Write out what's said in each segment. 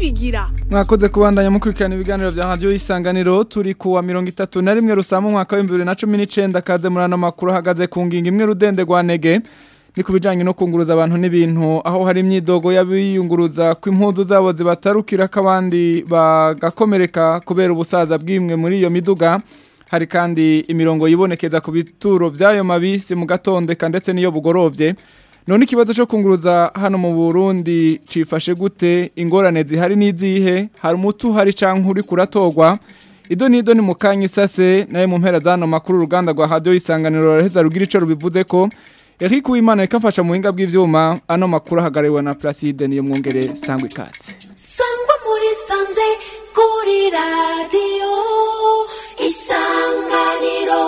rujugira mwakoze kubandanya mukurikirana ibiganiro vya radio isanganiro turi kuwa mirongo itatu na rimwe rusama umwaka wa bibiri na cumi n'icenda kaze muri ano makuru ahagaze ku ngingo imwe rudende rwa nege ni ku bijanye no kunguruza abantu n'ibintu aho hari imyidogo y'abiyunguruza ko impuzu zabo zibatarukira ko abandi bagakomereka kubera ubusaza bw'imwe muri iyo miduga hari kandi imirongo yibonekeza ku bituro by'ayo mabisi mu gatondeka ndetse n'iyo bugorovye none ikibazo cyo kunguruza hano mu Burundi cifashe gute ingorane zihari n'izihe hari umutu hari canke uri kuratogwa ido nido ni mukanya isase naye mu mpera zano makuru uruganda rwa radio isanganiro raheza rugira ico rubivuze ko Eric Uwimana ikafasha mu buhinga bw'ivyuma ano makuru ahagariwe na Placide niyo mwongere sangwe ikatsi sangwa muri sanze kuri radiyo isanganiro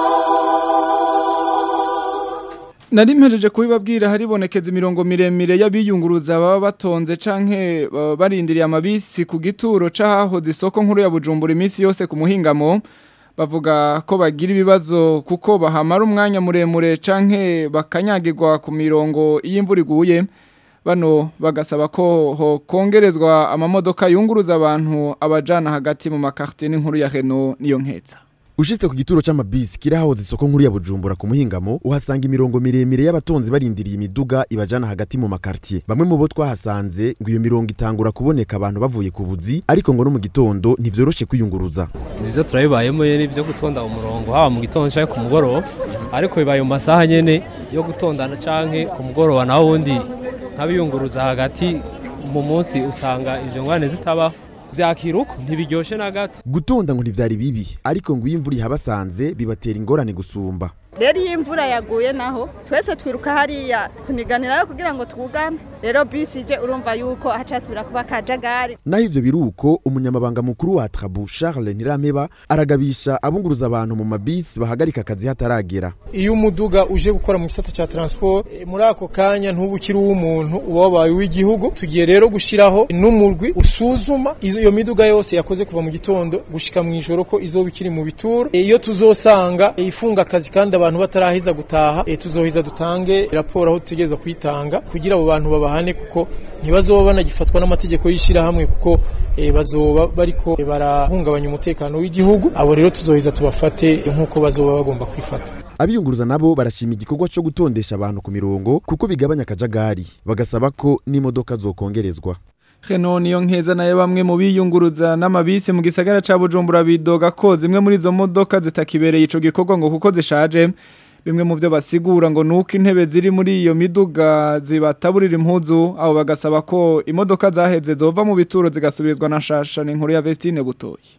Nari mpejeje kubibabwira haribonekeza imirongo miremire y'abiyunguruza baba batonze canke baba barindiriye amabisi ku gituro cahahoze isoko nkuru ya Bujumbura iminsi yose ku muhingamo bavuga ko bagira ibibazo kuko bahamara umwanya muremure canke bakanyagirwa ku mirongo y'imvura iguye bano bagasaba ko ho kongerezwa amamodoka yunguruza abantu abajana hagati mu makartie n'inkuru ya Renault niyo nkeza Ushitse ku gituro c'amabisi kirahoze isoko nkuru ya Bujumbura ku muhingamo uhasanga imirongo miremire y'abatonzi barindiriye imiduga ibajana hagati mu makartie bamwe mu bo twahasanze ngo iyo mirongo itangura kuboneka abantu bavuye ku buzi ariko ngo no mu gitondo ntivyoroshe kwiyunguruza nivyo turabibayemo nyene byo gutonda umurongo haba mu gitondo canke ku mugoroba ariko bibaye mu masaha nyene yo gutondana canke ku mugoroba naho wundi nk'abiyunguruza hagati mu munsi usanga ivyo ngwane zitabaho vyakiruko ntibiryoshe na gato gutonda ngo ntivyari bibi ariko ngo iyo imvura ihabasanze bibatera ingorane gusumba rero iyo imvura yaguye naho twese twiruka hariya kuniganirayo kugira ngo twugame rero bisi ije urumva yuko hacasubira kuba akajagari naho ivyo biruko umunyamabanga mukuru wa Trabu Charles Ntirameba aragabisha abunguruza abantu mu mabisi bahagarika akazi hataragera iyo umuduga uje gukora mu gisata cya transport eh, muri ako kanya ntubukiri uw'umuntu uba wabaye uw'igihugu tugiye rero gushiraho n'umurwi usuzuma izo iyo miduga yose yakoze kuva mu gitondo gushika mu ijoro ko izoba ikiri mu bituro Eh, iyo tuzosanga eh, ifunga akazi kandi abantu batarahiza gutaha eh, tuzohiza dutange raporo aho tutegereza kuyitanga kugira abo bantu babahane kuko ntibazoba banagifatwa n'amategeko y'ishirahamwe kuko eh, bazoba bariko eh, barahungabanya umutekano w'igihugu abo rero tuzohiza tubafate eh, nk'uko bazoba bagomba kwifata abiyunguruza nabo barashima igikorwa co gutondesha abantu ku mirongo kuko bigabanya akajagari bagasaba ko n'imodoka zokongerezwa Renault niyo nkeza nayo bamwe mu biyunguruza n'amabisi mu gisagara ca Bujumbura bidoga ko zimwe muri izo modoka zitakibereye ico gikorwa ngo kuko zishaje bimwe mu byo basigura ngo nuko intebe ziri muri iyo miduga zibataburira impuzu abo bagasaba ko imodoka zaheze zova mu bituro zigasubirizwa na shasha n'inkuru ya Vestine Butoyi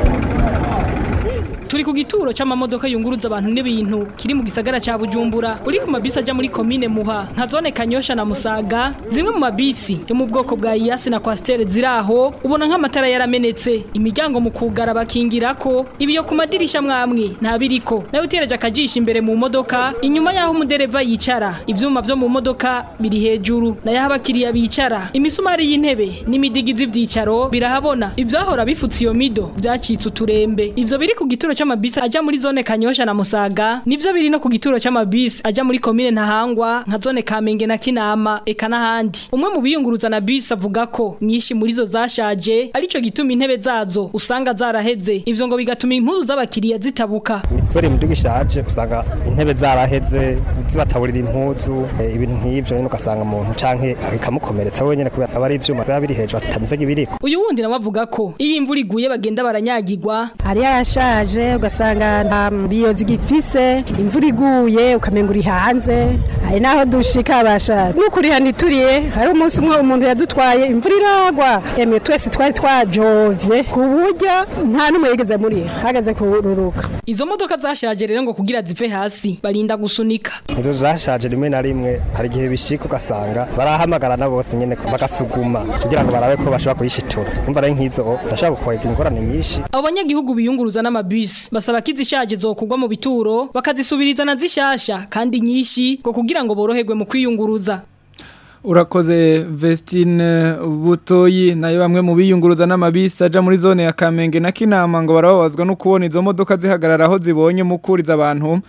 Turi ku gituro c'amamodoka yunguruza abantu n'ibintu kiri mu gisagara ca Bujumbura uri ku mabisi aja muri komine Muha nka zone Kanyosha na Musaga zimwe mu mabisi yo mu bwoko bwa Iyasi na Coaster ziraho ubona nk'amatara yaramenetse imiryango mu kugara bakingirako ibiyo ku madirisha mwamwe nta biriko nawe utereje akajisha imbere mu modoka inyuma yaho umudereva yicara ivyuma vyo mu modoka biri hejuru nayo aho abakiriya bicara imisumari y'intebe n'imidigizi vyicaro birahabona ivyahora bifutse iyo mido vyacitse uturembe ivyo biri ku gituro c'amabisi aja muri zone Kanyosha na Musaga nivyo biri no ku gituro c'amabisi aja muri komine Ntahangwa nka zone Kamenge na Kinama eka n'ahandi umwe mu biyunguruza na bisi avuga ko nyinshi muri zo zashaje arico gituma intebe zazo usanga zaraheze ivyo ngo bigatuma impuzu z'abakiriya zitabuka kubera imiduga ishaje usanga intebe zaraheze zibataburira impuzu eh, ibintu nk'ivyo nyene ugasanga umuntu canke ikamukomeretsa wenyene kubera aba ari ivyuma biba biri hejuru atameze nk'ibiriko uyu wundi nawe avuga ko iyo imvura iguye bagenda baranyagirwa hari yarashaje ugasanga nta biyo zigifise imvura iguye ukamenga uri hanze hari naho dushika basha n'ukuri hano ituriye hari umunsi umwe umuntu yadutwaye imvura iragwa emwe twese twari twajovye ku buryo nta n'umwe yigeze muri hagaze kururuka izo modoka zashaje rero ngo kugira zive hasi barinda gusunika inzu zashaje rimwe na rimwe hari igihe bishika ugasanga barahamagarana bose nyene bagasuguma kugira ngo barabe ko bashobora kuyishitura umva rero nk'izo zashobora gukwega ingorane nyinshi abo banyagihugu biyunguruza n'amabisi basaba ko izishaje zokugwa mu bituro bakazisubiriza na zishasha kandi nyinshi ngo kugira ngo boroherwe mu kwiyunguruza urakoze Vestine Butoyi nayo bamwe mu biyunguruza n'amabisi aja muri zone ya Kamenge na Kinama ngo barababazwa no kubona izo modoka zihagarara aho zibonye mukuriza abantu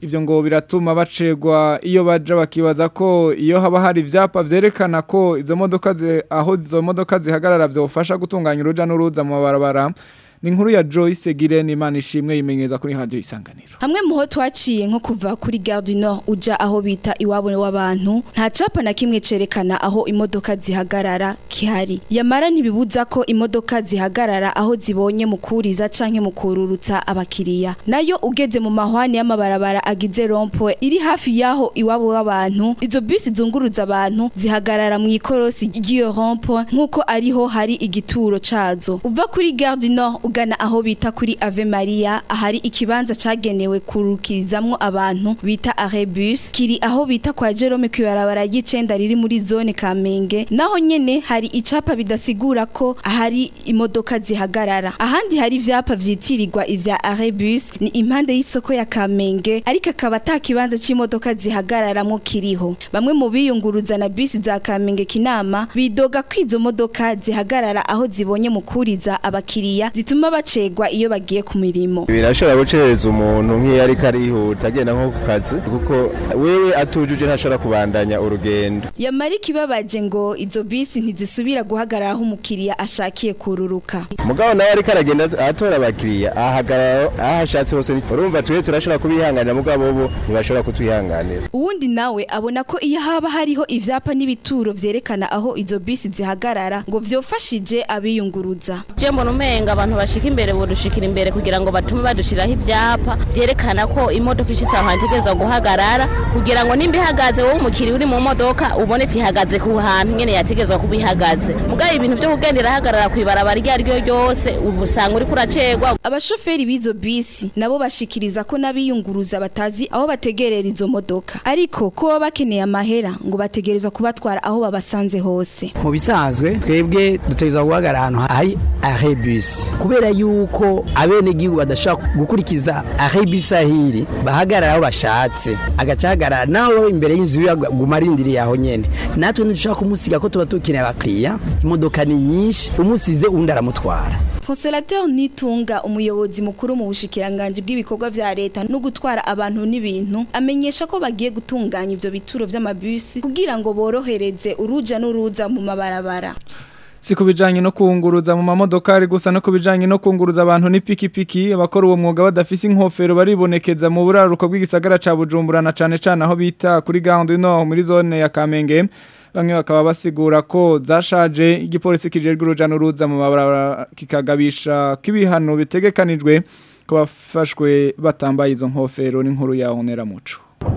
ivyo ngo biratuma bacegwa iyo baja bakibaza ko iyo haba hari ivyapa vyerekana ko izo modoka zi- aho izo modoka zihagarara vyofasha gutunganya uruja n'uruza mu mabarabara ni inkuru ya Joyce Girene Imana ishimwe yimenyereza kuri radio isanganiro Hamwe muho twaciye nko kuva kuri Gare du Nord uja aho bita iwabo w'abantu nta capa na kimwe cerekana aho imodoka zihagarara kihari yamara ntibibuza ko imodoka zihagarara aho zibonye mu kuriza canke mu kururutsa abakiriya nayo ugeze mu mahwani y'amabarabara agize rompoe iri hafi yaho iwabo w'abantu izo bisi zunguruza abantu zihagarara mu ikorosi ry'iyo rompoe nk'uko ariho hari igituro cazo uva kuri Gare du Nord ugana aho bita kuri Ave Maria ahari ikibanza cagenewe kurukirizamwo abantu bita Arebus kiri aho bita kwa Jerome kwibarabara y'icenda riri muri zone Kamenge naho nyene hari icapa bidasigura ko ahari imodoka zihagarara ahandi hari ivyapa vyitirirwa ivya Arebus ni impande y'isoko ya Kamenge ariko akaba ata kibanza c'imodoka zihagararamwo kiriho bamwe mu biyunguruza na bisi za Kamenge kinama bidoga ko izo modoka zihagarara aho zibonye mu kuriza abakiriya zituma bacegwa iyo bagiye ku mirimo birashobora gucereza umuntu nk'iyo ariko arihuta agenda nko ku kazi kuko wewe atujuje ntashobora kubandanya urugendo yamara ikibabaje ngo izo bisi ntizisubira guhagarara aho umukiriya ashakiye kururuka mugabo nawe ariko aragenda atora abakiriya ahagarara aho ashatse hose urumva twe turashobora kubihanganira mugabo bo ntibashobora kutwihanganira uwundi nawe abona ko iyo haba hariho ivyapa n'ibituro vyerekana aho izo bisi zihagarara ngo vyofashije abiyunguruza je mbona umenga abantu bashika imbere bodushikira imbere kugira ngo batume badushiraho ivyapa vyerekana ko imodoka ishitse aho itegerezwa guhagarara kugira ngo nimba ihagaze wowe umukiriya uri mu modoka ubone ihagaze ku hantu nyene yategerezwa kuba ihagaze mugabo ibintu vyo kugenda irahagarara kw'ibarabara iryo ari ryo ryose ubu usanga uriko uracegwa abashoferi b'izo bisi nabo bashikiriza ko n'abiyunguruza batazi aho bategerera izo modoka ariko ko baba bakeneye amahera ngo bategerezwa kubatwara aho babasanze hose mu bisanzwe twebwe dutegerezwa guhagarara ahantu hari arebus kubera yuko abenegihugu badashobora gukurikiza arebus ahiri bahagarara aho bashatse agaca ahagarara nawe imbere y'inzu yiwe aguma arindiriye aho nyene natwe ntidushobora kumusiga ko tuba dukeneye abakiriya imodoka ni nyinshi umusize uwundi aramutwara Consolateur Nitunga umuyobozi mukuru mu bushikiranganje bw'ibikorwa vya leta no gutwara abantu n'ibintu amenyesha ko bagiye gutunganya ivyo bituro vy'amabisi kugira ngo borohereze uruja n'uruza mu mabarabara Si kubijanye no kunguruza mu mamodokari gusa no kubijanye no kunguruza abantu n'ipikipiki abakora uwo mwuga badafise inkofero baribonekeza mu buraruko bw'igisagara ca Bujumbura na cane cane aho bita kuri Gare no muri zone ya Kamenge bamwe bakaba basigura ko zashaje igipolisi kijejwe uruja n'uruza mu mabarabara kikagabisha kibihano bitegekanijwe ko bafashwe batambaye izo nkofero n'inkuru ya Honera Muco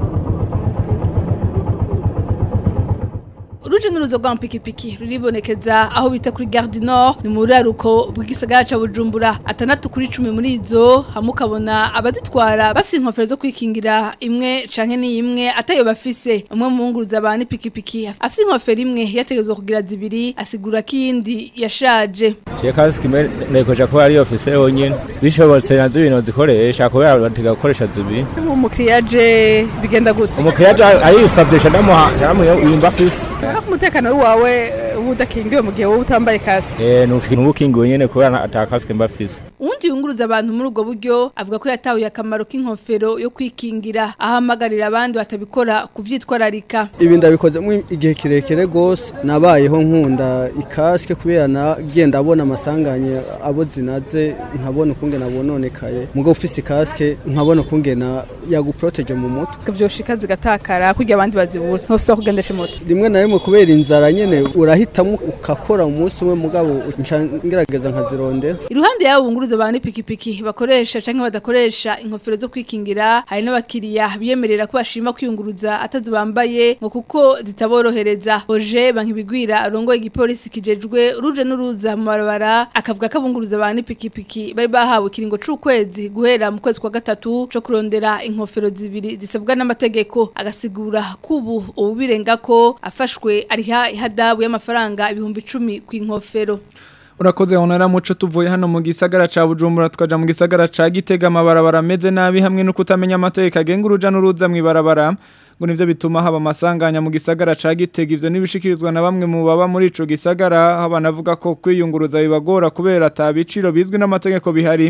Uruje n'uruzo rwa mpikipiki ruribonekeza aho bita kuri Gare du Nord ni mu ruraruko bw'igisagara ca Bujumbura atandatu kuri 10 muri izo hamwe ukabona abazitwara bafite inkofero zo kwikingira imwe canke ni imwe atayo bafise umwe mu nguruza abantu ipikipiki afite inkofero imwe yategezwe kugira zibiri asigura ko iyindi yashaje Je kasike imwe nekoja ko ari ofise yonyene bishobotse nazo ibintu zikoresha kubera batega gukoresha zibiri umukiriya je bigenda gute umukiriya aje ayisabye shanamuha shanamuha yumva afise Ariko umutekano wawe uba udakingiwe mu gihe wowe utambaye kasike eh nukintu bukingiwe nyene kubera ata kasike mba afise uwundi yunguruza abantu muri ubwo buryo avuga ko yatahuye akamaro k'inkofero yo kwikingira ahamagarira abandi batabikora kuvyitwararika ibi ndabikozemo igihe kirekire rwose nabayeho nkunda ikasike kubera nagenda abona amasanganye abo zinaze nkabona ukungena bononekaye mugo ufise ikasike nkabona ukungena yaguproteje mu mutwe vyoshika zigatakara kugira abandi bazibura ntosubira kugendesha moto rimwe na rimwe kubera inzara nyene urahitamo ukakora umunsi umwe mugabo nca ngerageza nkazirondera iruhande yabo bunguruza abantu ipikipiki bakoresha canke badakoresha inkofero zo kwikingira hari n'abakiriya biyemerera ko bashima kwiyunguruza atazi bambaye ngo kuko zitaborohereza Oje bankibigwira arongoye igipolisi kijejwe uruje n'uruza mu barabara akavuga ko abunguruza abantu ipikipiki bari bahawe ikiringo c'ukwezi guhera mu kwezi kwa gatatu co kurondera inkofero zibiri zisabwa n'amategeko agasigura kubu ubu birenga ko afashwe ariha ihadabu y'amafaranga ibihumbi icumi ku inkofero Urakoze honera muco tuvuye hano mu gisagara ca Bujumbura tukaja mu gisagara ca Gitega amabarabara meze nabi hamwe no kutamenya amategeko agenga uruja n'uruza mu ibarabara ngo nivyo bituma haba amasanganya mu gisagara ca Gitega ivyo nibishikirizwa na bamwe mu baba muri ico gisagara aho banavuga ko kwiyunguruza bibagora kubera atabiciro bizwi n'amategeko bihari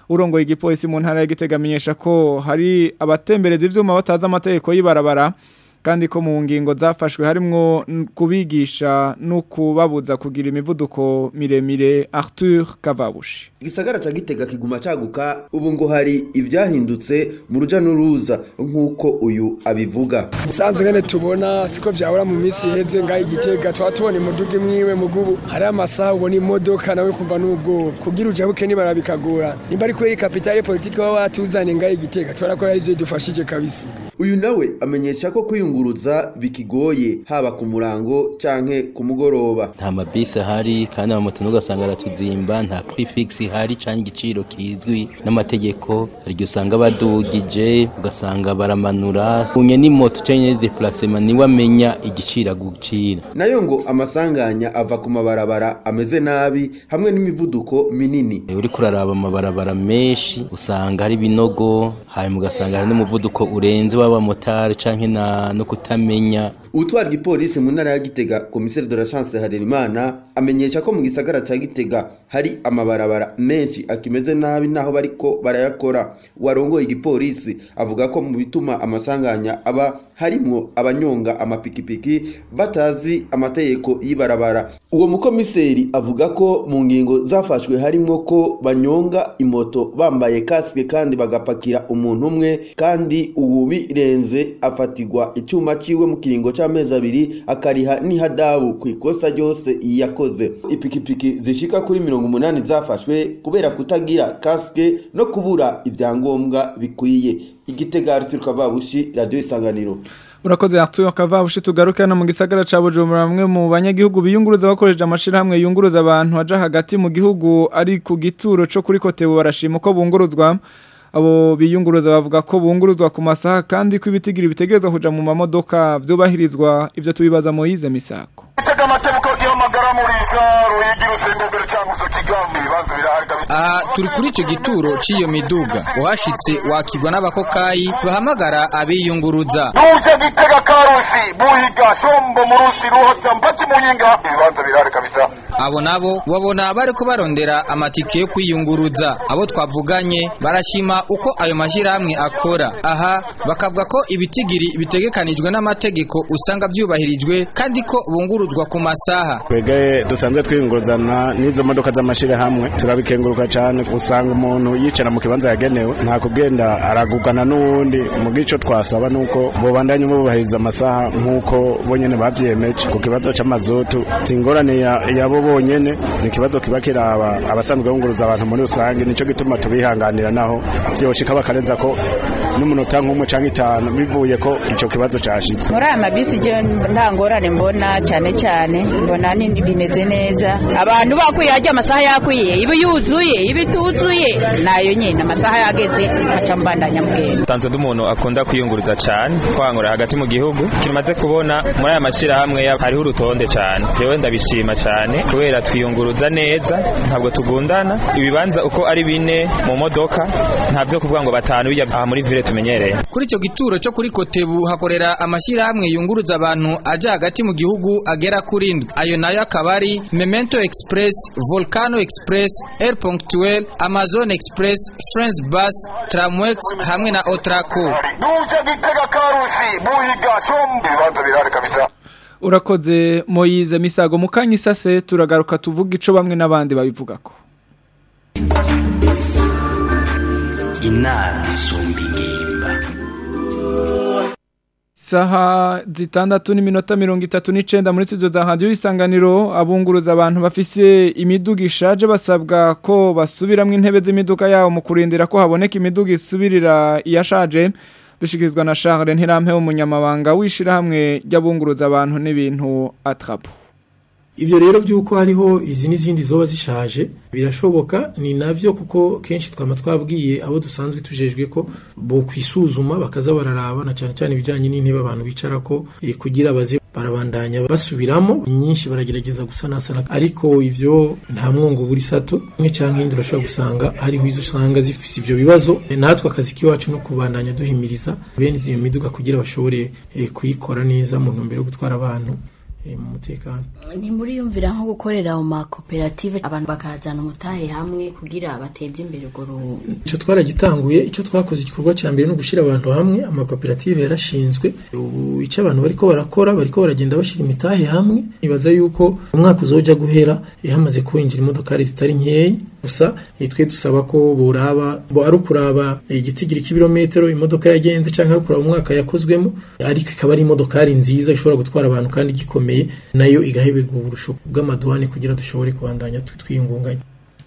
urongoye igipolisi mu ntara ya Gitega amenyesha ko hari abatembereza ivyuma batazi amategeko y'ibarabara kandi ko mu ngingo zafashwe harimwo n- kubigisha no kubabuza kugira imivuduko miremire Arthur Kavabushi igisagara ca gitega kiguma caguka ubu ngo hari ivyahindutse mu ruja n'uruza nk'uko uyu abivuga Sanzwe ngene tubona siko vyahora mu misi iheze ngaho igitega tuba tubona imuduga imwiwe mugubu hari amasaha ubona imodoka nawe kumva n'ubwoba kugira ujabuke nibara bikagora nimba ari kweri kapitale politike baba batuzanye ngaho igitega tubona ko ari ivyo dufashije kabisa uyu nawe amenyesha ko kwiyunguruza bikigoye haba ku murango canke ku mugoroba nta mabisi ahari kandi amamoto n'ugasanga aratuzimba nta prefix ihari cyangwa igiciro kizwi n'amategeko hari igihe usanga badugije ugasanga baramanura unye n'imoto cyangwa deplacement niwe amenya igiciro agucira nayo ngo amasanganya ava ku mabarabara ameze nabi hamwe n'imivuduko minini uri kuraraba amabarabara menshi usanga hari ibinogo hanyuma ugasanga hari n'umuvuduko urenze w'abamotari canke na no kutamenya utwara igipolisi mu ntara ya gitega komiseri de la chance harerimana amenyesha ko mu gisagara ca gitega hari amabarabara menshi akimeze nabi naho bariko barayakora warongoye igipolisi avuga ko mu bituma amasanganya aba harimwo abanyonga amapikipiki batazi amategeko y'ibarabara uwo mukomiseri avuga ko mu ngingo zafashwe harimwo ko banyonga imoto bambaye kasike kandi bagapakira umuntu umwe kandi uwubirenze afatirwa icyuma ciwe mu kiringo c'amezi abiri akariha n'ihadabu ku ikosa ryose yakoze ipikipiki zishika kuri mirongo umunani zafashwe kubera kutagira kasike no kubura ibyangombwa bikwiye igitega Arthur Kavabushi radio isanganiro Urakoze Arthur Kavabushi tugaruke no mu gisagara ca Bujumbura bamwe mu banyagihugu biyunguruza bakoresheje amashirahamwe yunguruza abantu aja hagati mu gihugu ari ku gituro co kuri Kotebu barashima ko bunguruzwa abo biyunguruza bavuga ko bunguruzwa ku masaha kandi ko ibitigiri bitegerezwa kuja mu mamodoka vyubahirizwa ivyo tubibaza Moyize Misako tega amatebuko gihamagara muri za ruyigi rusengogere cyangwa se kigambi ibibanza birahari kabisa aha turi kuri icyo gituro cy'iyo miduga uhashitse wakigwa n'abakokayi bahamagara abiyunguruza nuje gitega karusi buhiga shombo murusi ruhota mpati muyinga ibibanza birahari kabisa abo nabo babona bari ko barondera amatike yo kwiyunguruza abo twavuganye barashima uko ayo mashyirahamwe akora aha bakavuga ko ibitigiri bitegekanijwe n'amategeko usanga byubahirijwe kandi ko bunguruzwa ku masaha twebwe dusanzwe twiyunguruzana n'izo modoka z'amashyirahamwe turabikenguruka cyane usanga umuntu yicara mu kibanza yagenewe nta kugenda aragugana n'uwundi mu bw'icyo twasaba ni uko bubandanye bubahiriza amasaha nk'uko bonyine babyiyemeje ku kibazo cy'amazutu si ingorane ya- yabo bonyene ni ikibazo kiba kiraba abasanzwe bunguruza abantu muri rusange nicyo gituma tubihanganira naho vyoshika bakarenza ko n'umunota nk'umwe canke itanu bivuye ko ico kibazo cashitse muri aya mabisi je nta ngorane mbona cyane cyane mbona ni bimeze neza abantu bakwiye hajya amasaha yakwiye iba yuzuye iba ituzuye nayo nyine amasaha yageze aca mbandanya mugenda tanzwe ndi umuntu akunda kwiyunguruza cyane kwangura hagati mu gihugu kimaze kubona muri aya mashyirahamwe ya- hariho urutonde cyane jewe ndabishima cyane kubera twiyunguruza neza ntabwo tugundana ibibanza uko ari bine mu modoka nta byo kuvuga ngo batanu bijya aha muri vile tumenyereye kuri icyo gituro cyo kuri kotebu hakorera amashyirahamwe yunguruza abantu ajya hagati mu gihugu agera kuri indwi ayo nayo akaba ari memento express volcano express air punctuel amazon express friends bus tramwex hamwe na otraco nuje gitega karusi buhiga shombo ibibanza birahari kabisa Urakoze Moyize Misago mukanya isase turagaruka tuvuga ico bamwe n'abandi babivugako inama isumba ingimba Saha zitandatu n'iminota mirongo itatu n'icenda muri studio za radio isanganiro abunguruza abantu bafise imiduga ishaje basabwa ko basubiramwo intebe z'imiduga yabo mu kurindira ko haboneka imiduga isubirira iyashaje bishikirizwa na Charles Ntirampe umunyamabanga wishirahamwe ry'abunguruza abantu n'ibintu atrapo Ivyo rero byuko hariho izi n'izindi zoba zishaje birashoboka ni navyo kuko kenshi twama twabwiye abo dusanzwe tujejwe ko bo kwisuzuma bakaza bararaba na cyane cyane ibijanye n'intebe abantu bicarako eh, kugira baze barabandanya basubiramo nyinshi baragerageza gusanasana ariko ivyo nta mwongo buri sato imwe canke iyindi urashobora gusanga hariho izo usanga zifise ivyo bibazo Eh, natwe akazi kiwacu no kubandanya duhimiriza bene iyo miduga kugira bashobore eh, kuyikora neza mu ntumbero yo gutwara abantu eh, mu mutekano ntimuriyumvira nko gukorera mu makoperative abantu bakazana umutahe hamwe kugira bateze imbere urwo ru- icyo twaragitanguye icyo twakoze igikorwa cya mbere no gushyira abantu hamwe amakoperative yarashinzwe ubu icyo abantu bariko barakora bariko baragenda bashyira imitahe hamwe nibaza yuko umwaka uzoja guhera eh, hamaze kwinjira imodokari zitari nkeya gusa eh, twe dusaba ko boraba bo ari ukuraba eh, igitigiri cy'ibirometero imodoka yagenze cyangwa ari ukuraba umwaka yakozwemo ariko ikaba ari imodokari nziza ishobora gutwara abantu kandi gikomeye nayo igaheberwa uburusho bw'amaduhane kugira dushobore kubandanya tu- twiyungunganya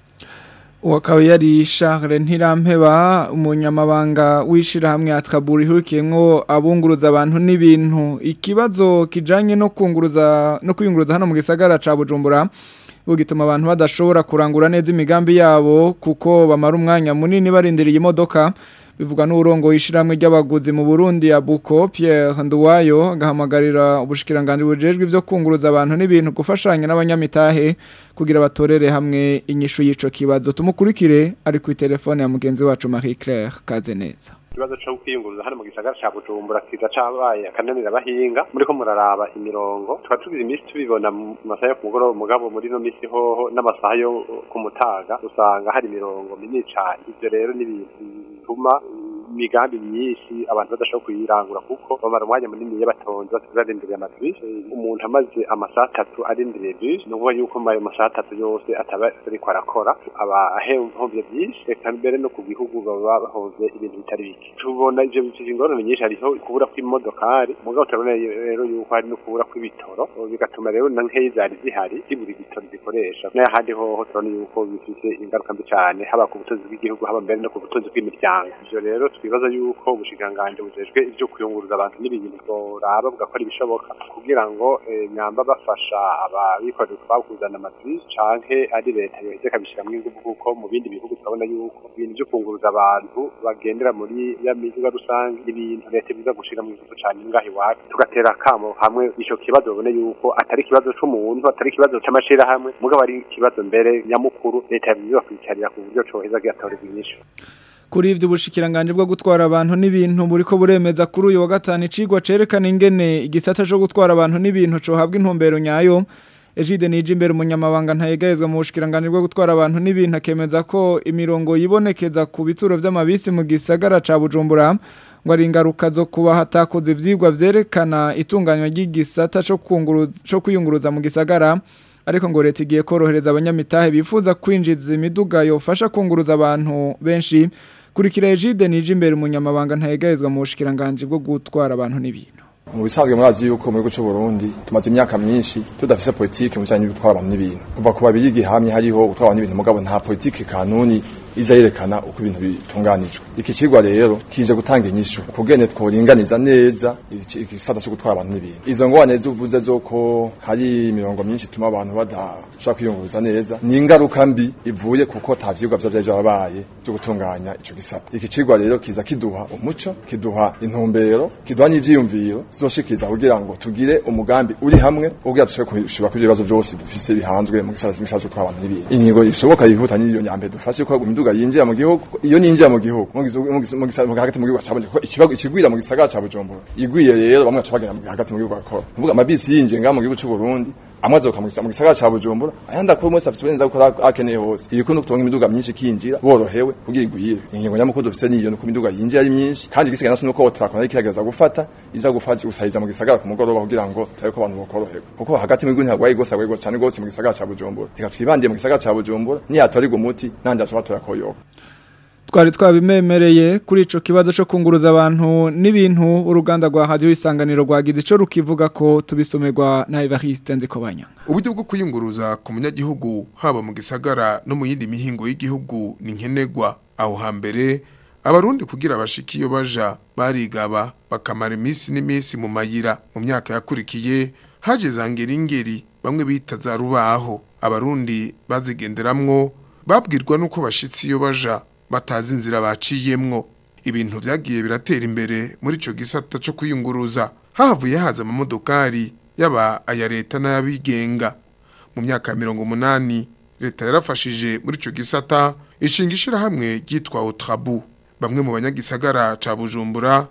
uwo akaba yari Charles Ntirampeba umunyamabanga w'ishirahamwe atkaburi hurikiyemwo abunguruza abantu n'ibintu ikibazo kijanye no kunguruza no kwiyunguruza hano mu gisagara ca Bujumbura ubu gituma abantu badashobora kurangura neza imigambi yabo kuko bamara umwanya munini barindiriye imodoka bivugwa n'urongo w'ishiramwe ry'abaguzi mu Burundi ya Buko Pierre Nduwayo agahamagarira ubushikiranganje bujejwe ivyo kunguruza abantu n'ibintu gufashanya n'abanyamitahe kugira batorere hamwe inyishu y'ico kibazo tumukurikire ari ku telefone ya mugenzi wacu Marie Claire Kazeneza ikibazo cyo kwiyunguruza hano mu gisagara cya bujumbura kiza cabaye akananira abahinga muriko muraraba imirongo tukaba tugize iminsi tubibona mu masaha yo ku mugoroba mugabo muri ino minsi hoho n'amasaha yo ku mutaga usanga hari imirongo minini cane ivyo rero ni ibintu bituma imigambi myinshi abantu badashobora kuyirangura kuko bamara umwanya munini iyo batonze barindiriye amabisi umuntu amaze amasaha atatu arindiriye bisi ni ukuvuga yuko muri ayo masaha atatu yose ataba ariko arakora aba ahomvye byinshi reka mbere no ku gihugu baba bahomvye ibintu bitari bike tubona ivyo bifise ingorane nyinshi hariho kubura kw'imodokari mugabo turabona rero yuko hari no kubura kw'ibitoro bigatuma rero na nkeyi zari zihari zibura ibitoro zikoresha n'ahandi hoho turabona yuko bifise ingaruka mbi cane haba ku butunzi bw'igihugu haba mbere no ku butunzi bw'imiryango ivyo rero twibaza yuko ubushikanganje bujejwe ivyo kuyunguruza abantu n'ibintu bworaba bugakora ibishoboka kugira ngo eh, nyamba bafasha ababikorera utwabo kuzana amabisi canke ari leta yoheze ikabishiramwo inguvu kuko mu bindi bihugu turabona yuko ibintu vyo kunguruza abantu bagendera muri ya miziga rusange ibintu leta biza gushiramo inguvu cane ngaho iwacu tugatera akamo hamwe ico kibazo babone yuko atari ikibazo c'umuntu atari ikibazo c'amashirahamwe mugabo ari ikibazo mbere nyamukuru leta yabiza kwicarira ku buryo coheza gihatorerwa inyishu Kuri ivyo ubushikiranganje bwo gutwara abantu n'ibintu buriko buremeza kuri uyu wa gatanu icigwa cerekana ingene igisata cyo gutwara abantu n'ibintu co habwa intumbero nyayo Ejide nije imbere umunyamabanga ntayegayezwa mu bushikiranganje bwo gutwara abantu n'ibintu akemeza ko imirongo yibonekeza ku bituro vy'amabisi mu gisagara ca Bujumbura ngo ari ingaruka zo kuba hatakoze ivyigwa vyerekana itunganywa ry'igisata cyo kunguruza cyo kwiyunguruza mu gisagara ariko ngo leta igiye korohereza abanyamitahe bifuza kwinjiza imiduga yofasha kunguruza abantu benshi kurikira Ejide nije imbere umunyamabanga ntayegayezwa mu bushikiranganje bwo gutwara abantu n'ibintu mu bisanzwe murazi yuko mu gihugu cy'u Burundi tumaze imyaka myinshi tudafise politike mu bijanye no gutwara abantu n'ibintu kuva ku babiri gihamye hariho gutwara abantu n'ibintu mugabo nta politike kanuni iza yerekana uko ibintu bitunganijwe iki kigwa rero kije gutanga inyishu kugene tworinganiza neza iki- igisata cyo gutwara abantu n'ibintu izo ngwane zuvuze zoko hari imirongo myinshi tuma abantu badashobora kwiyunguruza neza ni ingaruka mbi ivuye kuko ta vyigwa vyo vyari vyabaye byo gutunganya ico gisata iki kigwa rero kiza kiduha umuco kiduha intumbero kiduha n'ivyiyumviro zoshikiza kugira ngo tugire umugambi uri hamwe kugira dushobore kushobora kuri ibibazo byose dufise bihanzwe mu gisata cy'imishaje cyo gutwara abantu n'ibintu ingingo ishoboka yihuta n'iyo nyambere dufashe ko imiduga yinjira mu gihugu iyo ninjira mu gihugu mu gihugu- mu gisa- mu gisa- mu hagati mu gihugu cabonye ko ikibago ikigwira mu gisagara ca Bujumbura igwiye rero bamwe bacabagenda hagati mu gihugu akora nuvuga amabisi yinjiye ngaha mu gihugu cy'u Burundi amwe azoka mu gisa- mu gisagara ca Bujumbura ayandi akora mwese afise uburenganzira bwo gukora akeneye hose iyi kuno kutonga imiduga myinshi kinjira borohewe kugira igwire ingingo nyamukuru dufise niyo nuko imiduga yinjira ari myinshi kandi igisigaye naso nuko trakona ikigerageza gufata iza gufata gusahiza mu gisagara ku mugoroba kugira ngo tabe ko abantu bokoroherwa kuko hagati mu gihugu ntagwaye gose agwaye cyane gose mu gisagara ca Bujumbura reka twibandiye mu gisagara ca Bujumbura niyatorigwa umuti nandi ashobora turakoyoka twari twabimemereye kuri ico kibazo cyo kunguruza abantu n'ibintu uruganda rwa radio isanganiro rwagize ico rukivuga ko tubisomerwa na Evariste Nzikobanya uburyo bwo kwiyunguruza ku munyagihugu haba mu gisagara no mu yindi mihingo y'igihugu ni nkenerwa aho hambere abarundi kugira bashike iyo baja barigaba bakamara iminsi n'iminsi mu mayira mu myaka yakurikiye haje za ngeringeri bamwe bita za rubaho abarundi bazigenderamwo babwirwa nuko bashitse iyo baja batazi inzira baciyemwo ibintu vyagiye biratera imbere muri ico gisata co kwiyunguruza hahavuye haza amamodokari yaba aya leta n'ayabigenga mu myaka ya mirongo umunani leta yarafashije muri ico gisata ishinga ishirahamwe ryitwa otrabu bamwe mu banyagisagara ca bujumbura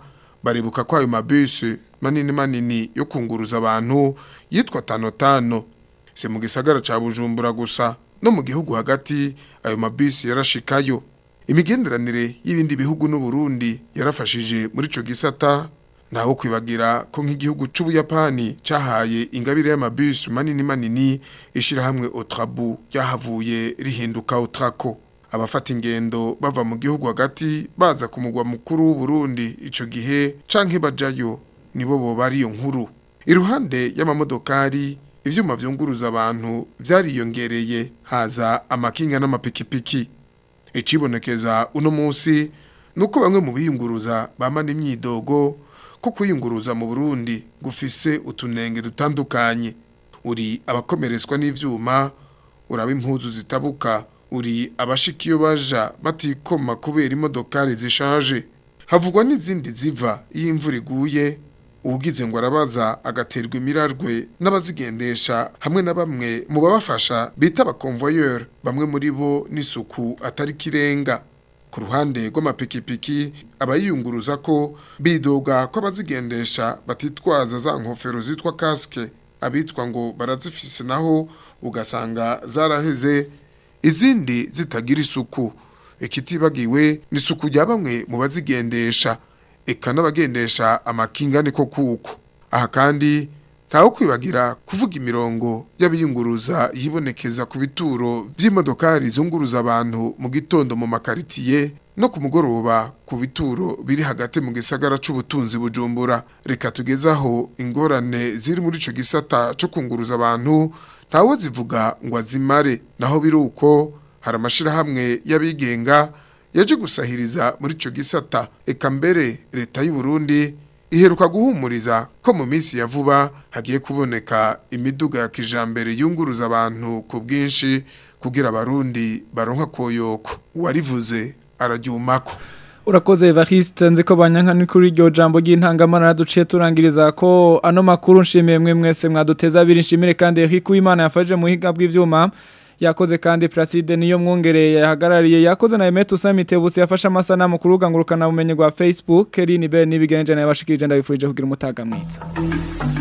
baribuka ko ayo mabisi manini manini yo kunguruza abantu yitwa tano tano si mu gisagara ca Bujumbura gusa no mu gihugu hagati ayo mabisi yarashikayo imigenderanire y'ibindi bihugu n'u Burundi yarafashije muri ico gisata naho kwibagira ko nk'igihugu c'ubuyapani cahaye ingabire y'amabisi manini manini ishirahamwe Otrabu ryahavuye rihinduka Otrako abafata ingendo bava mu gihugu hagati baza ku mugwa mukuru w'u Burundi ico gihe canke bajayo nibo bo bari iyo nkuru iruhande y'amamodokari ivyuma vyunguruza abantu vyariyongereye haza amakinga n'amapikipiki icibonekeza uno munsi nuko bamwe mu biyunguruza bamana imyidogo ko kuyunguruza mu Burundi gufise utunenge dutandukanye uri abakomeretswa n'ivyuma uraba impuzu zitabuka uri abashika iyo baja batikoma kubera imodokari zishaje havugwa n'izindi ziva iyo imvura iguye ugize ngo arabaza agaterwa imirarwe n'abazigendesha hamwe na bamwe mu babafasha bita abakonvoyeur bamwe muri bo n'isuku atari kirenga ku ruhande rw'amapikipiki abayiyunguruza ko bidoga ko abazigendesha batitwaza za nkofero zitwa kasike abitwa ngo barazifise naho ugasanga zaraheze izindi zitagira isuku ikitibagiwe ni isuku rya bamwe mu bazigendesha eka n'abagendesha amakinga niko kuko aha kandi ntawe kwibagira kuvuga imirongo y'abiyunguruza yibonekeza ku bituro by'imodokari zunguruza abantu mu gitondo mu makaritiye no ku mugoroba ku bituro biri hagati mu gisagara c'ubutunzi bujumbura reka tugezaho ingorane ziri muri ico gisata co kunguruza abantu ntawe zivuga ngo azimare naho biri uko hari amashirahamwe y'abigenga yaje gusahiriza muri ico gisata eka mbere leta y'u Burundi iheruka guhumuriza ko mu minsi ya vuba hagiye kuboneka imiduga ya kijambere yunguruza abantu ku bwinshi kugira abarundi baronka koyoko uwarivuze araryumako Urakoze Evariste nzi ko banyanka ni kuri iryo jambo ry'intangamana duciye turangiriza ko ano makuru nshimiye mwe mwese mwaduteza abiri nshimire kandi Eric Uwimana yafaje mu higa bw'ivyuma yakoze kandi Placide niyo mwongereye yahagarariye yakoze na Emetu Samitebutsi yafashe amasanamu ku rubuga ngurukana bumenyi rwa Facebook Eline Bell nibigenje nayo bashikirije ndabifurije kugira umutaga mwiza